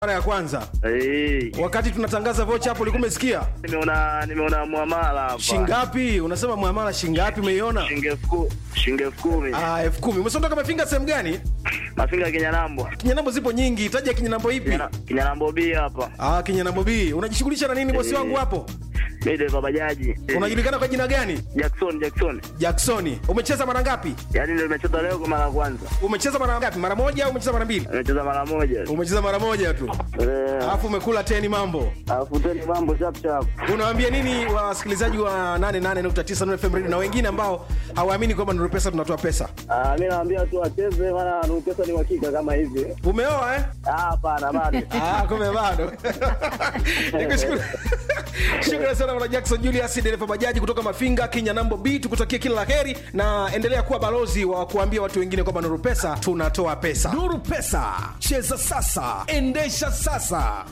mara ya kwanza Eh, wakati tunatangaza vocha hapo ulikuwa umesikia nimeona nimeona muamala hapa. shingapi unasema muamala shingapi umeiona Shilingi elfu ku- shilingi elfu kumi. ah elfu kumi umesondoka mafinga sehemu gani Mafinga Kinyanambo. kinyanambo zipo nyingi taja kinyanambo ipi Kinyana- Kinyanambo B hapa. ah kinyanambo b unajishughulisha na nini bosi Eh. wangu hapo Mimi dereva bajaji. Eh, unajulikana kwa jina gani Jackson Jackson. jacksoni umecheza mara ngapi Yaani ndio nimecheza leo kwa mara ya kwanza. umecheza mara ngapi mara moja au umecheza mara mbili Nimecheza mara moja. umecheza mara moja tu Eh, alafu umekula teni mambo alafu tena mambo chap chap. unawaambia nini wasikilizaji wa 88.9 Nuru FM Radio na wengine ambao hawaamini kwamba Nuru Pesa tunatoa pesa Ah, mimi naambia tu wacheze maana Nuru pesa ni uhakika kama hivi. umeoa eh Ah, hapana bado. Ah, kumbe bado. Nikushukuru. Shukrani sana bwana Jackson Julius dereva bajaji kutoka Mafinga Kenya Nambo B, tukutakie kila la heri na endelea kuwa balozi wa kuambia watu wengine kwamba Nuru Pesa tunatoa pesa. Nuru Pesa, cheza sasa, endesha sasa.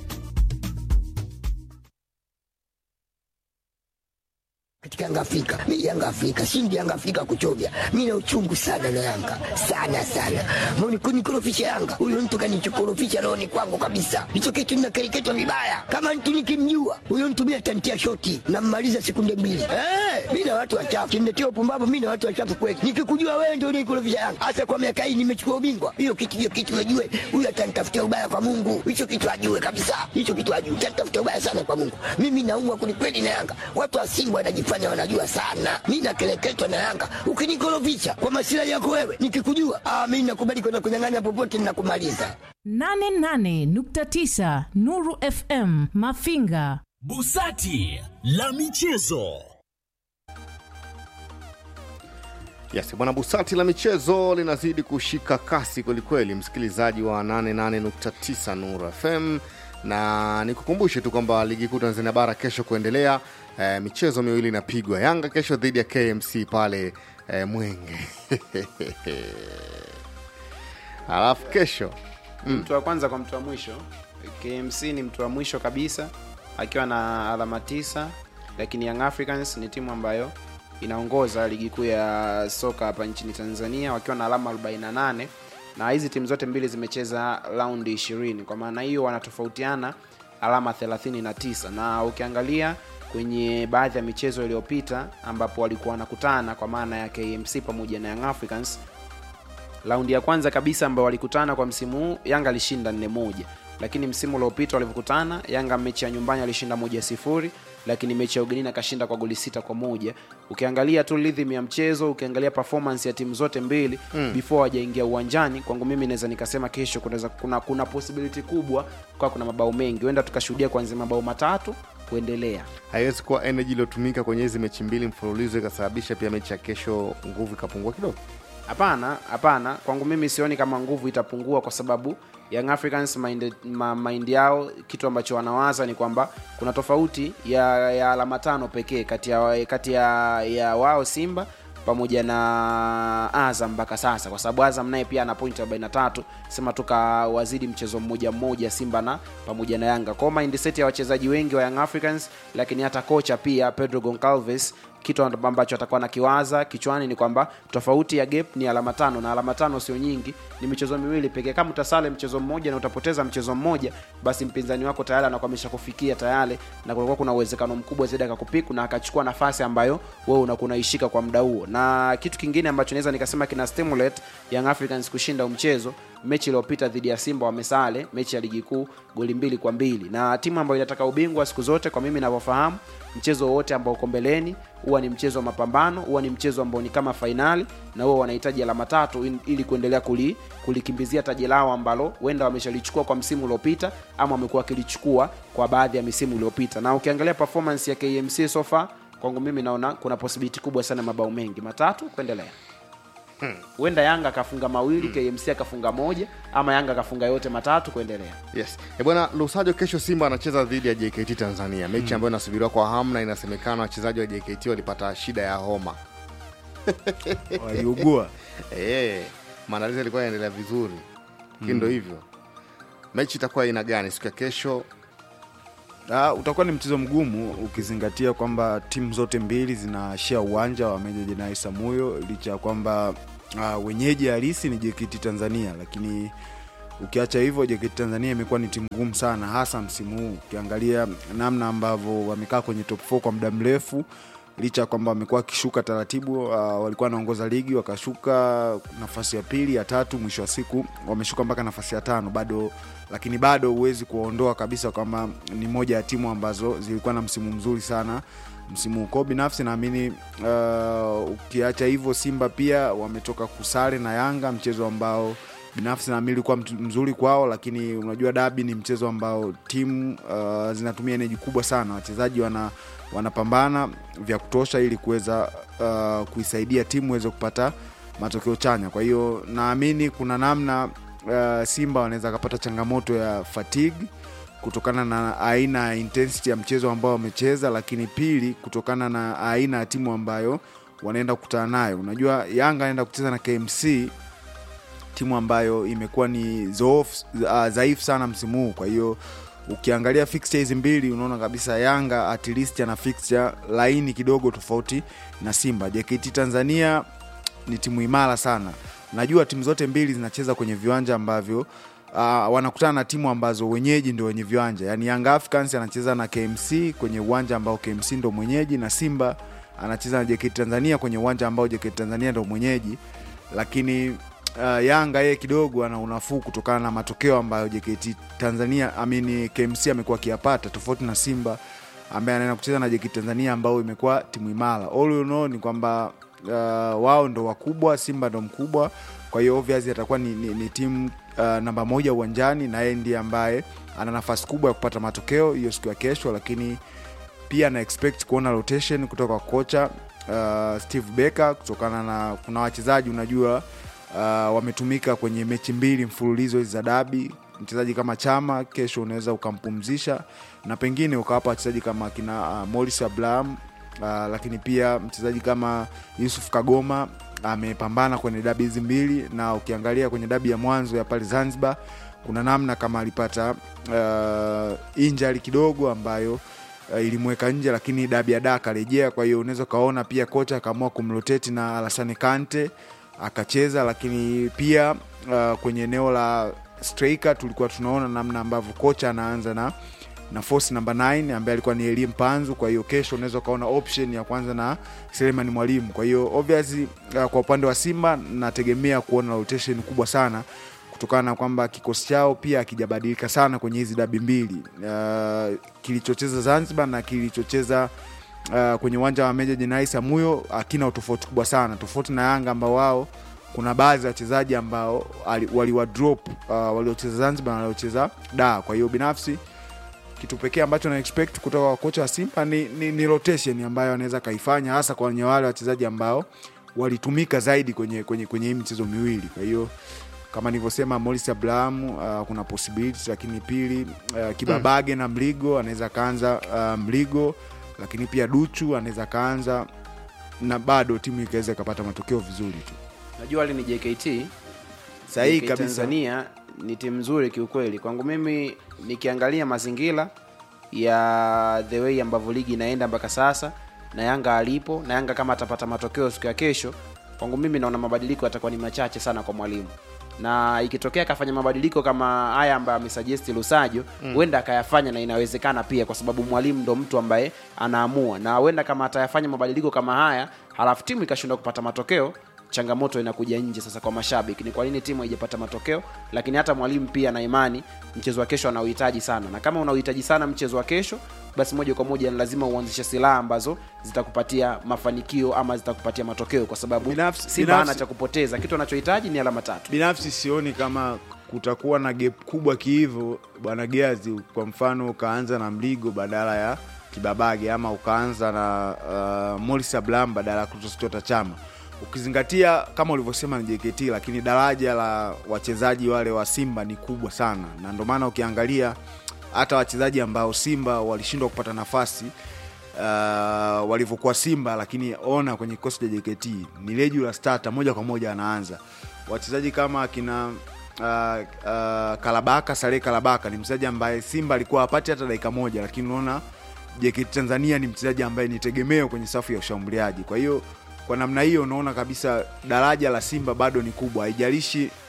katika Yanga Afrika. Mimi Yanga Afrika, shindi Yanga Afrika kuchovya. Mimi na uchungu sana na Yanga. Sana sana. Mbona kunikorofisha Yanga? Huyo mtu kanichokorofisha roho ni kwangu kabisa. Hicho kitu ninakereketwa vibaya. Kama mtu nikimjua, huyo mtu mimi atantia shoti na mmaliza sekunde mbili. Eh, mimi na watu wachafu. Kimletea upumbavu mimi na watu wachafu kweli. Nikikujua wewe ndio unikorofisha Yanga. Hasa kwa miaka hii nimechukua ubingwa. Hiyo kitu hiyo kitu najue. Huyo atanitafutia ubaya kwa Mungu. Hicho kitu ajue kabisa. Hicho kitu ajue. Atanitafutia ubaya sana kwa Mungu. Mimi naumwa kwelikweli na Yanga. Watu wa Simba wanajifanya wanajua sana. Mimi nakeleketwa na Yanga. Ukinikorofisha kwa masilahi yako wewe, nikikujua, ah, mimi nakubali kwenda kunyang'anya popote ninakumaliza. 88.9 Nuru FM Mafinga. Busati la michezo. Yes, bwana Busati la michezo linazidi kushika kasi kwelikweli, msikilizaji wa 88.9 Nuru FM, na nikukumbushe tu kwamba ligi kuu Tanzania bara kesho kuendelea. E, michezo miwili inapigwa. Yanga kesho dhidi ya KMC pale e, Mwenge alafu kesho mtu wa kwanza kwa mtu wa mwisho KMC ni mtu wa mwisho kabisa akiwa na alama tisa lakini Young Africans ni timu ambayo inaongoza ligi kuu ya soka hapa nchini Tanzania wakiwa na alama 48 na hizi timu zote mbili zimecheza raundi 20 kwa maana hiyo wanatofautiana alama 39 na ukiangalia kwenye baadhi ya michezo iliyopita ambapo walikuwa wanakutana kwa maana ya KMC pamoja na Young Africans raundi ya kwanza kabisa ambao walikutana kwa msimu huu yanga alishinda nne moja lakini msimu uliopita walivyokutana yanga mechi ya nyumbani alishinda moja sifuri lakini mechi ya ugenini akashinda kwa goli sita kwa moja ukiangalia tu rhythm ya mchezo ukiangalia performance ya timu zote mbili mm. before hawajaingia uwanjani kwangu mimi naweza nikasema kesho kunaweza kuna, kuna possibility kubwa kwa kuna mabao mengi huenda tukashuhudia kuanzia mabao matatu kuendelea haiwezi kuwa energy iliyotumika kwenye hizi mechi mbili mfululizo ikasababisha pia mechi ya kesho nguvu ikapungua kidogo. hapana hapana kwangu mimi sioni kama nguvu itapungua kwa sababu young africans mind, ma, mind yao kitu ambacho wanawaza ni kwamba kuna tofauti ya, ya alama tano pekee kati ya, kati ya, ya wao simba pamoja na azam mpaka sasa kwa sababu azam naye pia ana point 43 sema tukawazidi mchezo mmoja mmoja simba na pamoja na yanga kwao mindset ya wachezaji wengi wa young africans lakini hata kocha pia pedro goncalves kitu ambacho atakuwa na kiwaza kichwani ni kwamba tofauti ya gap ni alama tano na alama tano sio nyingi ni michezo miwili pekee kama utasale mchezo mmoja na utapoteza mchezo mmoja basi mpinzani wako tayari anakuwa ameshakufikia tayari na kunakuwa kuna uwezekano mkubwa zaidi akakupiku na akachukua nafasi ambayo wewe unakuwa unaishika kwa muda huo na kitu kingine ambacho naweza nikasema kina stimulate young africans kushinda mchezo mechi iliyopita dhidi ya simba wamesale mechi ya ligi kuu goli mbili kwa mbili na timu ambayo inataka ubingwa siku zote kwa mimi navyofahamu mchezo wowote ambao uko mbeleni huwa ni mchezo wa mapambano huwa ni mchezo ambao ni kama fainali na huwa wanahitaji alama tatu in- ili kuendelea kuli, kulikimbizia taji lao ambalo huenda wameshalichukua kwa msimu uliopita ama wamekuwa wakilichukua kwa baadhi ya misimu iliyopita na ukiangalia performance ya kmc so far kwangu mimi naona kuna possibility kubwa sana mabao mengi matatu kuendelea huenda yanga akafunga mawili kmc akafunga moja ama yanga akafunga yote matatu kuendelea Yes. E bwana Lusajo, kesho Simba anacheza dhidi ya JKT Tanzania, mechi ambayo inasubiriwa kwa hamu na inasemekana wachezaji wa JKT walipata shida ya homa. waliugua Eh, maandalizi yalikuwa yanaendelea vizuri, lakini ndo hivyo. Mechi itakuwa aina gani siku ya kesho? Ah, utakuwa ni mchezo mgumu ukizingatia kwamba timu zote mbili zinashia uwanja wa Meja Jenerali Samuyo licha ya kwamba uh, wenyeji halisi ni JKT Tanzania, lakini ukiacha hivyo JKT Tanzania imekuwa ni timu ngumu sana hasa msimu huu ukiangalia namna ambavyo wamekaa kwenye top 4 kwa muda mrefu licha ya kwamba wamekuwa wakishuka taratibu uh, walikuwa wanaongoza ligi wakashuka nafasi ya pili ya tatu mwisho wa siku wameshuka mpaka nafasi ya tano bado lakini bado huwezi kuwaondoa kabisa kwamba ni moja ya timu ambazo zilikuwa na msimu mzuri sana msimu huu kwao binafsi naamini uh, ukiacha hivyo simba pia wametoka kusare na yanga mchezo ambao binafsi naamini ulikuwa mtu- mzuri kwao lakini unajua dabi ni mchezo ambao timu uh, zinatumia eneji kubwa sana wachezaji wana wanapambana vya kutosha ili kuweza uh, kuisaidia timu iweze kupata matokeo chanya kwa hiyo naamini kuna namna uh, simba wanaweza akapata changamoto ya fatigue kutokana na aina ya intensity ya mchezo ambao wamecheza lakini pili kutokana na aina ya timu ambayo wanaenda kukutana nayo unajua yanga anaenda kucheza na kmc timu ambayo imekuwa ni zoofu, uh, dhaifu sana msimu huu kwa hiyo ukiangalia fixture hizi mbili unaona kabisa yanga at least ana fixture laini kidogo tofauti na simba jkt tanzania ni timu imara sana najua timu zote mbili zinacheza kwenye viwanja ambavyo uh, wanakutana na timu ambazo wenyeji ndio wenye viwanja yaani young africans anacheza na kmc kwenye uwanja ambao kmc ndo mwenyeji na simba anacheza na jkt tanzania kwenye uwanja ambao jkt tanzania ndo mwenyeji lakini uh, yanga yeye kidogo ana unafuu kutokana na matokeo ambayo jkt tanzania amini kmc amekuwa akiyapata tofauti na simba ambaye anaenda kucheza na jkt tanzania ambao imekuwa timu imara all you know ni kwamba uh, wao ndo wakubwa simba ndo mkubwa kwa hiyo obviously atakuwa ni, ni, ni timu uh, namba moja uwanjani na yeye ndiye ambaye ana nafasi kubwa ya kupata matokeo hiyo siku ya kesho lakini pia na expect kuona rotation kutoka kwa kocha uh, steve becker kutokana na kuna wachezaji unajua uh, wametumika kwenye mechi mbili mfululizo hizi za dabi mchezaji kama chama kesho unaweza ukampumzisha na pengine ukawapa wachezaji kama kina uh, moris abraham uh, lakini pia mchezaji kama yusuf kagoma amepambana kwenye dabi hizi mbili na ukiangalia kwenye dabi ya mwanzo ya pale zanzibar kuna namna kama alipata uh, injari kidogo ambayo uh, ilimweka nje lakini dabi ya da akarejea kwa hiyo unaweza ukaona pia kocha akaamua kumroteti na alasane kante akacheza lakini pia uh, kwenye eneo la striker tulikuwa tunaona namna ambavyo kocha anaanza na na force namba 9 ambaye alikuwa ni Elie Mpanzu. Kwa hiyo kesho unaweza ukaona option ya kwanza na Seleman Mwalimu. Kwa hiyo obviously, uh, kwa upande wa Simba nategemea kuona rotation kubwa sana kutokana na kwamba kikosi chao pia akijabadilika sana kwenye hizi dabi mbili uh, kilichocheza Zanzibar na kilichocheza uh, kwenye uwanja wa Meja Jenerali Samuyo akina utofauti kubwa sana, tofauti na Yanga ambao wao kuna baadhi ya wachezaji ambao ali- waliwadrop uh, waliocheza Zanzibar na waliocheza da. Kwa hiyo binafsi kitu pekee ambacho na expect kutoka kwa kocha wa Simba ni, ni, ni rotation ambayo anaweza kaifanya hasa kwenye wale wachezaji ambao walitumika zaidi kwenye kwenye kwenye hii michezo miwili. Kwa hiyo kama nilivyosema, Morris Abraham uh, kuna possibility, lakini pili uh, Kibabage na Mligo anaweza kaanza uh, Mligo, lakini pia Duchu anaweza kaanza na bado timu ikaweza ikapata matokeo vizuri tu. najua hali ni jkt Sahihi JKT kabisa. tanzania ni timu nzuri kiukweli kwangu mimi nikiangalia mazingira ya the way ambavyo ligi inaenda mpaka sasa na yanga alipo na yanga kama atapata matokeo siku ya kesho kwangu mimi naona mabadiliko yatakuwa ni machache sana kwa mwalimu na ikitokea akafanya mabadiliko kama haya ambayo amesajesti lusajo huenda akayafanya na inawezekana pia kwa sababu mwalimu ndo mtu ambaye anaamua na huenda kama atayafanya mabadiliko kama haya halafu timu ikashindwa kupata matokeo changamoto inakuja nje sasa kwa mashabiki ni kwa nini timu haijapata matokeo lakini hata mwalimu pia na imani mchezo wa kesho anauhitaji sana na kama unauhitaji sana mchezo wa kesho basi moja kwa moja ni lazima uanzishe silaha ambazo zitakupatia mafanikio ama zitakupatia matokeo kwa sababu Binafsi- simba binafsi- ana cha kupoteza kitu anachohitaji ni alama tatu binafsi sioni kama kutakuwa na gap kubwa kihivo bwana Giazi, kwa mfano ukaanza na Mligo badala ya Kibabage ama ukaanza na uh, Morris Abraham badala ya Clatous Chota Chama, ukizingatia kama ulivyosema ni JKT, lakini daraja la wachezaji wale wa Simba ni kubwa sana, na ndio maana ukiangalia hata wachezaji ambao Simba walishindwa kupata nafasi uh, walivyokuwa Simba, lakini ona kwenye kikosi cha JKT ni regular starter moja kwa moja anaanza. Wachezaji kama akina uh, uh, Kalabaka Saleh Kalabaka ni mchezaji ambaye Simba alikuwa hapati hata dakika moja, lakini unaona JKT Tanzania ni mchezaji ambaye ni tegemeo kwenye safu ya ushambuliaji. Kwa hiyo kwa namna hiyo unaona kabisa daraja la Simba bado ni kubwa, haijalishi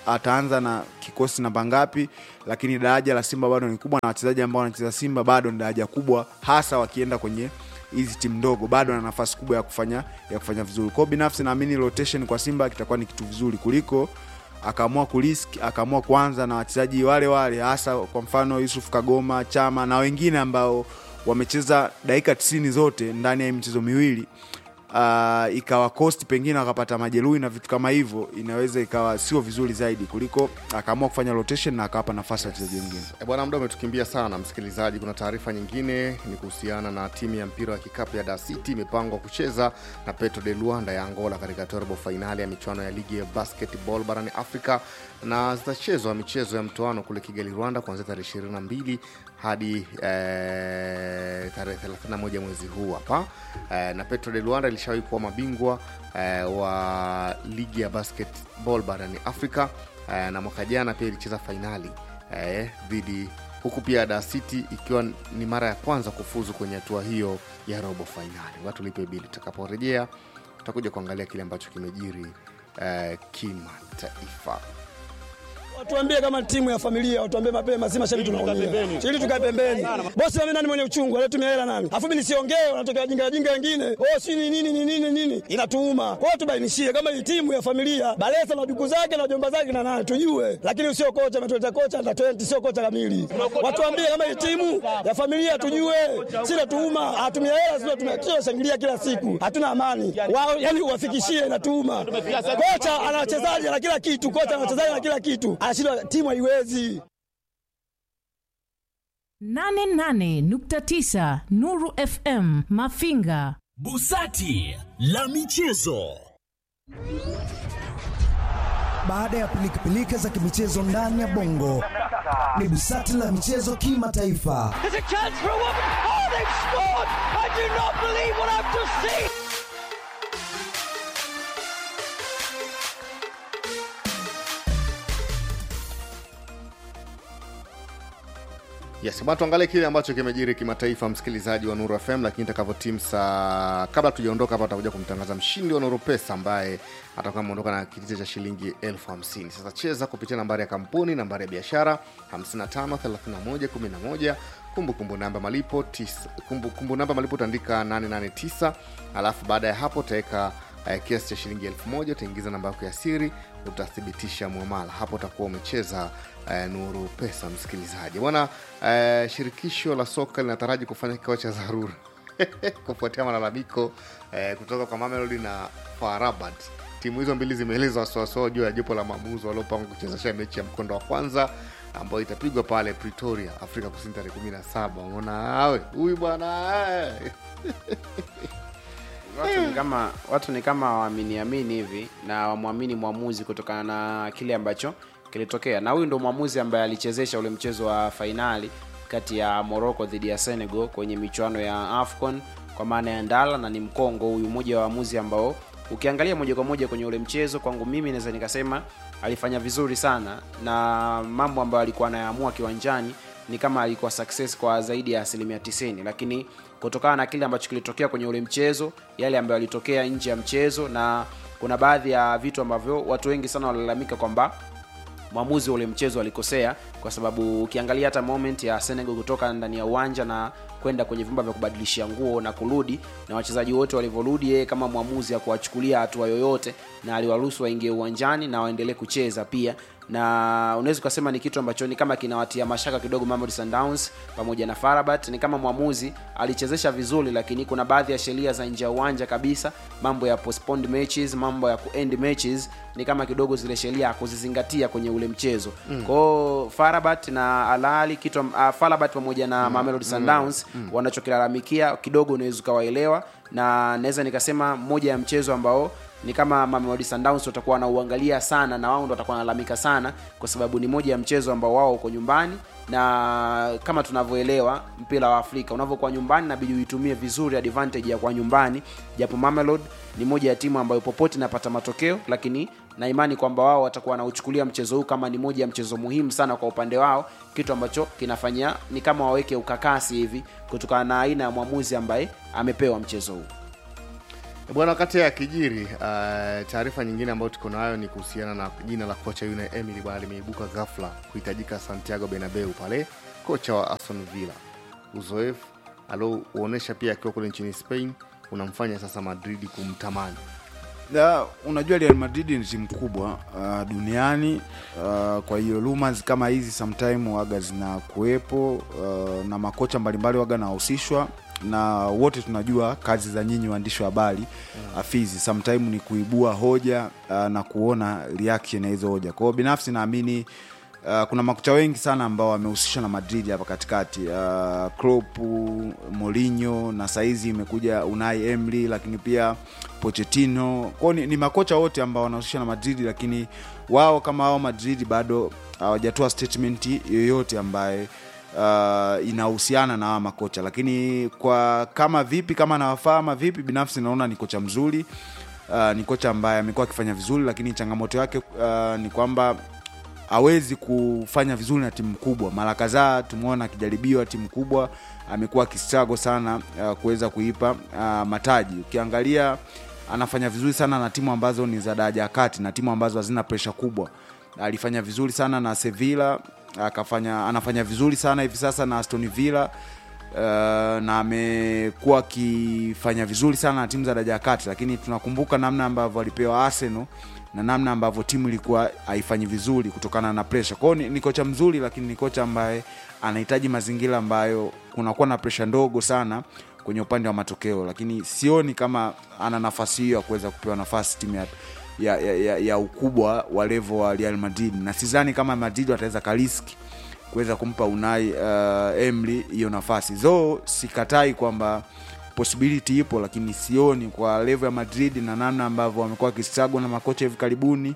ataanza na kikosi namba ngapi lakini daraja la simba bado ni kubwa na wachezaji ambao wanacheza simba bado ni daraja kubwa hasa wakienda kwenye hizi timu ndogo bado ana nafasi kubwa ya kufanya ya kufanya vizuri kwao binafsi naamini rotation kwa simba kitakuwa ni kitu vizuri kuliko akaamua kurisk akaamua kuanza na wachezaji wale wale hasa kwa mfano yusuf kagoma chama na wengine ambao wamecheza dakika 90 zote ndani ya hii michezo miwili uh, ikawa cost pengine wakapata majeruhi na vitu kama hivyo inaweza ikawa sio vizuri zaidi kuliko akaamua kufanya rotation na akawapa nafasi wachezaji wengine E bwana, muda umetukimbia sana msikilizaji. Kuna taarifa nyingine ni kuhusiana na timu ya mpira wa kikapu ya Dar City imepangwa kucheza na Petro de Luanda ya Angola katika robo fainali ya michuano ya ligi ya basketball barani Afrika, na zitachezwa michezo ya mtoano kule Kigali, Rwanda, kuanzia tarehe 22 hadi eh, tarehe 31 mwezi huu hapa eh, na Petro de Luanda ilishawahi kuwa mabingwa eh, wa ligi ya basketball barani Afrika eh, na mwaka jana pia ilicheza fainali eh, dhidi huku pia Dar City ikiwa ni mara ya kwanza kufuzu kwenye hatua hiyo ya robo fainali. Watu lipe bili. Tutakaporejea tutakuja kuangalia kile ambacho kimejiri eh, kimataifa. Watuambie kama timu ya familia, watuambie mapema, si mashabiki tunaumia. Ili tukae pembeni. Bosi wame nani mwenye uchungu, alitumia hela nani? Afu mimi nisiongee, wanatokea jinga jinga wengine. Oh, si ni nini ni nini nini? Inatuuma. Kwa hiyo tubainishie kama hii timu ya familia, Balesa na duku zake na jomba zake na nani tujue. Lakini usio kocha ametuleta kocha under 20 sio kocha kamili. Watuambie kama hii timu ya familia tujue. Si natuuma, atumia hela sio tumia shangilia kila siku. Hatuna amani. Wao yani uwafikishie inatuuma. Kocha ana wachezaji na kila kitu, kocha ana wachezaji na kila kitu. Anashindwa timu haiwezi. 88.9 Nuru FM Mafinga. Busati la michezo. Baada ya pilikapilika za kimichezo ndani ya bongo, ni busati la michezo kimataifa. Yes, bwana tuangalie kile ambacho kimejiri kimataifa, msikilizaji wa Nuru FM, lakini itakavyotimu saa kabla tujaondoka hapa, atakuja kumtangaza mshindi wa Nuru Pesa ambaye atakuwa ameondoka na kitita cha shilingi elfu hamsini. Sasa cheza kupitia nambari ya kampuni, nambari ya biashara 55 31 11 kumbukumbu namba malipo tis- kumbu, kumbu namba malipo utaandika 889 alafu baada ya hapo utaweka uh, kiasi cha shilingi elfu moja utaingiza namba yako ya siri utathibitisha mwamala hapo utakuwa umecheza uh, nuru pesa msikilizaji bwana uh, shirikisho la soka linataraji kufanya kikao cha dharura kufuatia malalamiko eh, kutoka kwa Mamelodi na Farabat. Timu hizo mbili zimeeleza wasiwasi wao juu ya jopo la maamuzi waliopangwa kuchezesha mechi ya mkondo wa kwanza ambayo itapigwa pale Pretoria, Afrika Kusini tarehe 17. Unaona awe huyu bwana eh. watu ni kama watu ni kama waaminiamini hivi na wamwamini mwamuzi kutokana na kile ambacho kilitokea na huyu ndo mwamuzi ambaye alichezesha ule mchezo wa fainali kati ya morocco dhidi ya senegal kwenye michuano ya afcon kwa maana ya ndala na ni mkongo huyu mmoja wa waamuzi ambao ukiangalia moja kwa moja kwenye ule mchezo kwangu mimi naweza nikasema alifanya vizuri sana na mambo ambayo alikuwa anayaamua kiwanjani ni kama alikuwa success kwa zaidi ya asilimia 90 lakini kutokana na kile ambacho kilitokea kwenye ule mchezo yale ambayo yalitokea nje ya mchezo na kuna baadhi ya vitu ambavyo watu wengi sana walalamika kwamba mwamuzi wa ule mchezo alikosea kwa sababu ukiangalia hata moment ya senegal kutoka ndani ya uwanja na kwenda kwenye vyumba vya kubadilishia nguo na kurudi na wachezaji wote walivyorudi yeye kama mwamuzi akuwachukulia hatua yoyote na aliwaruhusu waingie uwanjani na waendelee kucheza pia na unaweza ukasema ni kitu ambacho ni kama kinawatia mashaka kidogo Mamelodi Sundowns pamoja na Farabat. Ni kama mwamuzi alichezesha vizuri, lakini kuna baadhi ya sheria za nje ya uwanja kabisa, mambo ya postponed matches, mambo ya kuend matches, ni kama kidogo zile sheria hakuzizingatia kwenye ule mchezo mm. kwao Farabat na Alali kitu uh, Farabat pamoja na mm. Mamelodi Sundowns mm. wanachokilalamikia kidogo unaweza ukawaelewa, na naweza nikasema moja ya mchezo ambao ni kama Mamelodi Sundowns watakuwa wanauangalia sana na wao ndo watakuwa wanalalamika sana kwa sababu ni moja ya mchezo ambao wao uko nyumbani na kama tunavyoelewa mpira wa Afrika unavyokuwa nyumbani inabidi uitumie vizuri advantage ya kwa nyumbani japo Mamelodi ni moja ya timu ambayo popote inapata matokeo lakini na imani kwamba wao watakuwa wanauchukulia mchezo huu kama ni moja ya mchezo muhimu sana kwa upande wao kitu ambacho kinafanyia ni kama waweke ukakasi hivi kutokana na aina ya mwamuzi ambaye amepewa mchezo huu bwana wakati ya kijiri uh, taarifa nyingine ambayo tuko nayo ni kuhusiana na jina la kocha yule emily bwana limeibuka ghafla kuhitajika santiago benabeu pale kocha wa aston villa uzoefu aliouonyesha pia akiwa kule nchini spain unamfanya sasa madridi kumtamani Ya, unajua Real Madrid ni timu kubwa uh, duniani uh, kwa hiyo rumors kama hizi sometime waga zinakuwepo uh, na makocha mbalimbali waga nahusishwa na wote tunajua kazi za nyinyi waandishi wa habari mm. afizi sometime ni kuibua hoja uh, na kuona reaction ya hizo hoja kwa hiyo binafsi naamini Uh, kuna makocha wengi sana ambao wamehusishwa na Madrid hapa katikati uh, Klopp, Mourinho na saizi imekuja Unai Emery, lakini pia Pochettino. Kwao ni, ni makocha wote ambao wanahusishwa na Madrid, lakini wao kama wao Madrid bado hawajatoa statement yoyote ambaye uh, inahusiana na hawa makocha, lakini kwa kama vipi, kama nawafahama vipi, binafsi naona ni kocha mzuri uh, ni kocha ambaye amekuwa akifanya vizuri, lakini changamoto yake uh, ni kwamba hawezi kufanya vizuri na timu kubwa. Mara kadhaa tumeona akijaribiwa timu kubwa, amekuwa akistrago sana uh, kuweza kuipa uh, mataji. Ukiangalia anafanya vizuri sana na timu ambazo ni za daraja ya kati na timu ambazo hazina presha kubwa. Alifanya vizuri sana na Sevilla, akafanya anafanya vizuri sana hivi sasa na Aston Villa. Uh, na amekuwa akifanya vizuri sana na timu za daraja ya kati, lakini tunakumbuka namna ambavyo alipewa Arsenal na namna ambavyo timu ilikuwa haifanyi vizuri kutokana na presha. Kwa hiyo ni, ni kocha mzuri, lakini ni kocha ambaye anahitaji mazingira ambayo kunakuwa na presha ndogo sana kwenye upande wa matokeo, lakini sioni kama ana nafasi hiyo ya kuweza kupewa nafasi timu ya, ya, ya, ya, ya ukubwa wa level wa Real Madrid, na sidhani kama Madrid wataweza kariski kuweza kumpa Unai uh, Emery hiyo nafasi. Zo sikatai kwamba possibility ipo, lakini sioni kwa level ya Madrid na namna ambavyo wamekuwa wakistruggle na makocha hivi karibuni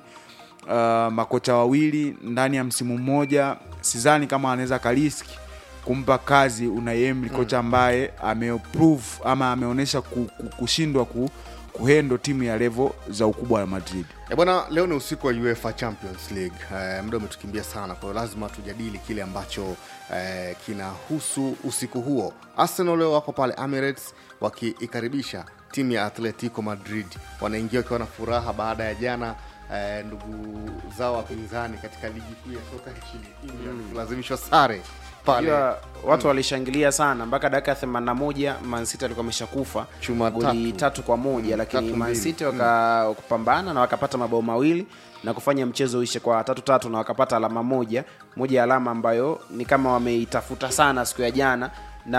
uh, makocha wawili ndani ya msimu mmoja, sidhani kama anaweza kariski kumpa kazi Unai Emery, kocha ambaye ameprove ama ameonyesha ku- ku- kushindwa ku, kuhendo timu ya level za ukubwa wa Madrid. E bwana, leo ni usiku wa UEFA Champions League. E, muda umetukimbia sana, kwa hiyo lazima tujadili kile ambacho e, kinahusu usiku huo. Arsenal leo wako pale Emirates wakiikaribisha timu ya Atletico Madrid. Wanaingia wakiwa na furaha baada ya jana e, ndugu zao wapinzani katika ligi kuu ya soka nchini England kulazimishwa sare pale Unajua, watu walishangilia sana mpaka dakika ya 81 Man City alikuwa ameshakufa Chuma goli tatu. tatu kwa moja Mm, lakini tatu Man mbili. City waka kupambana na wakapata mabao mawili na kufanya mchezo uishe kwa tatu tatu na wakapata alama moja moja ya alama ambayo ni kama wameitafuta sana siku ya jana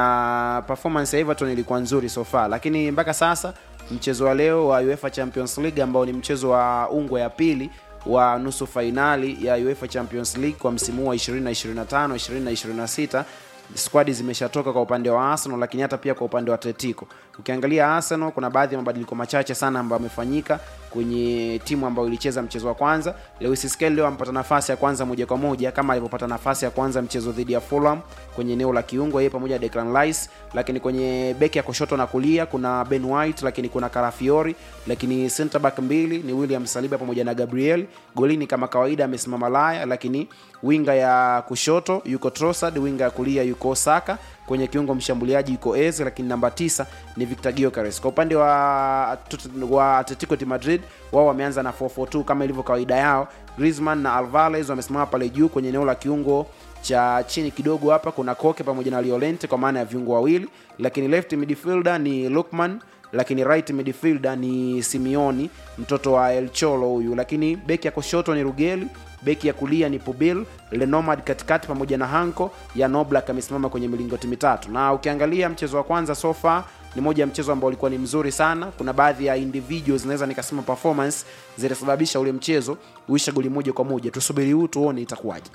na performance ya Everton ilikuwa nzuri so far lakini mpaka sasa mchezo wa leo wa UEFA Champions League ambao ni mchezo wa ungwe ya pili wa nusu fainali ya UEFA Champions League kwa msimu huu wa 2025 2026 squadi zimeshatoka kwa upande wa Arsenal, lakini hata pia kwa upande wa Atletico. Ukiangalia Arsenal, kuna baadhi ya mabadiliko machache sana ambayo yamefanyika kwenye timu ambayo ilicheza mchezo wa kwanza. Lewis Skelly leo amepata nafasi ya kwanza moja kwa moja kama alivyopata nafasi ya kwanza mchezo dhidi ya Fulham kwenye eneo la kiungo, yeye pamoja na Declan Rice, lakini kwenye beki ya kushoto na kulia kuna Ben White, lakini kuna Calafiori, lakini center back mbili ni William Saliba pamoja na Gabriel. Golini kama kawaida amesimama Laya, lakini winga ya kushoto yuko Trossard, winga ya kulia yuko Saka, kwenye kiungo mshambuliaji yuko Eze, lakini namba tisa ni Victor Gyökeres. Kwa upande wa, wa Atletico de Madrid wao wameanza na 442 kama ilivyo kawaida yao. Griezmann na Alvarez wamesimama pale juu kwenye eneo la kiungo cha chini kidogo hapa kuna Koke pamoja na Llorente kwa maana ya viungo wawili, lakini left midfielder ni Lukman lakini right midfielder ni Simeoni mtoto wa El Cholo huyu, lakini beki ya kushoto ni Rugeli, beki ya kulia ni Pubil, Lenomad katikati pamoja na Hanko ya Noblak amesimama kwenye milingoti mitatu. Na ukiangalia mchezo wa kwanza so far ni moja ya mchezo ambao ulikuwa ni mzuri sana. Kuna baadhi ya individuals naweza nikasema performance zilisababisha ule mchezo uisha goli moja kwa moja. Tusubiri huu tuone itakuwaje.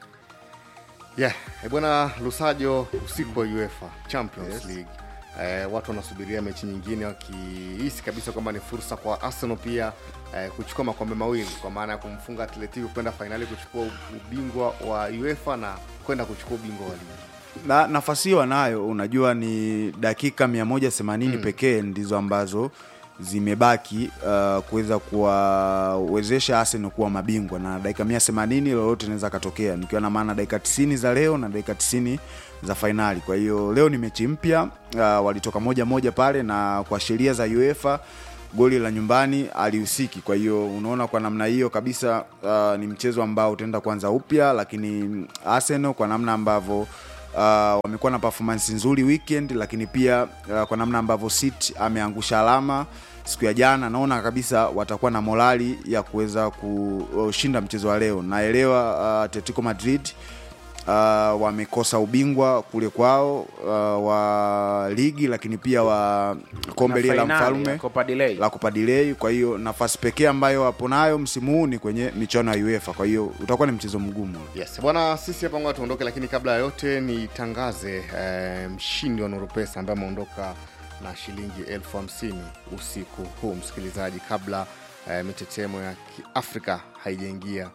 yeah. E bwana Lusajo, usiku wa UEFA Champions yes. League eh, watu wanasubiria mechi nyingine wakihisi kabisa kwamba ni fursa kwa Arsenal pia eh, kuchukua makombe mawili kwa maana ya kumfunga Atletico kwenda fainali kuchukua ubingwa wa UEFA na kwenda kuchukua ubingwa wa ligi na nafasi hiyo anayo unajua ni dakika 180 mm. pekee ndizo ambazo zimebaki uh, kuweza kuwawezesha Arsenal kuwa mabingwa na dakika 180 lolote inaweza katokea, nikiwa na maana dakika 90 za leo na dakika 90 za fainali. Kwa hiyo leo ni mechi mpya uh, walitoka moja moja pale, na kwa sheria za UEFA goli la nyumbani alihusiki. Kwa hiyo unaona kwa namna hiyo kabisa uh, ni mchezo ambao utaenda kuanza upya, lakini Arsenal kwa namna ambavyo uh, wamekuwa na performance nzuri weekend, lakini pia uh, kwa namna ambavyo City ameangusha alama siku ya jana, naona kabisa watakuwa na morali ya kuweza kushinda mchezo wa leo. Naelewa uh, Atletico Madrid uh, wamekosa ubingwa kule kwao uh, wa ligi lakini pia wa kombe lile la fainali ya mfalme Copa del Rey. la Copa del Rey. Kwa hiyo nafasi pekee ambayo wapo nayo msimu huu ni kwenye michuano ya UEFA. Kwa hiyo utakuwa ni mchezo mgumu. Yes, bwana, sisi hapa ngoja tuondoke, lakini kabla ya yote nitangaze eh, mshindi wa Nuru Pesa ambaye ameondoka na shilingi elfu hamsini usiku huu, msikilizaji, kabla eh, mitetemo ya Kiafrika haijaingia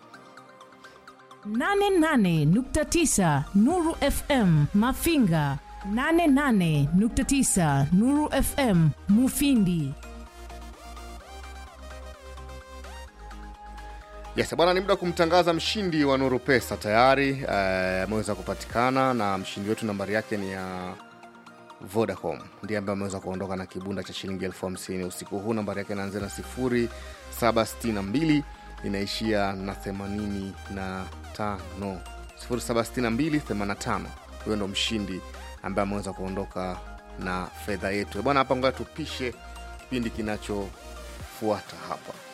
88.9 Nuru FM Mafinga 88.9 Nuru FM Mufindi Yes, bwana, ni muda wa kumtangaza mshindi wa Nuru Pesa tayari eh, ameweza kupatikana na mshindi wetu nambari yake ni ya Vodacom, ndiye ambaye ameweza kuondoka na kibunda cha shilingi elfu hamsini usiku huu. Nambari yake inaanzia na sifuri saba sitini na mbili inaishia na themanini na tano sifuri saba sitini na mbili themanini na tano Huyo ndo mshindi ambaye ameweza kuondoka na fedha yetu bwana. Hapa ngoja tupishe kipindi kinachofuata hapa.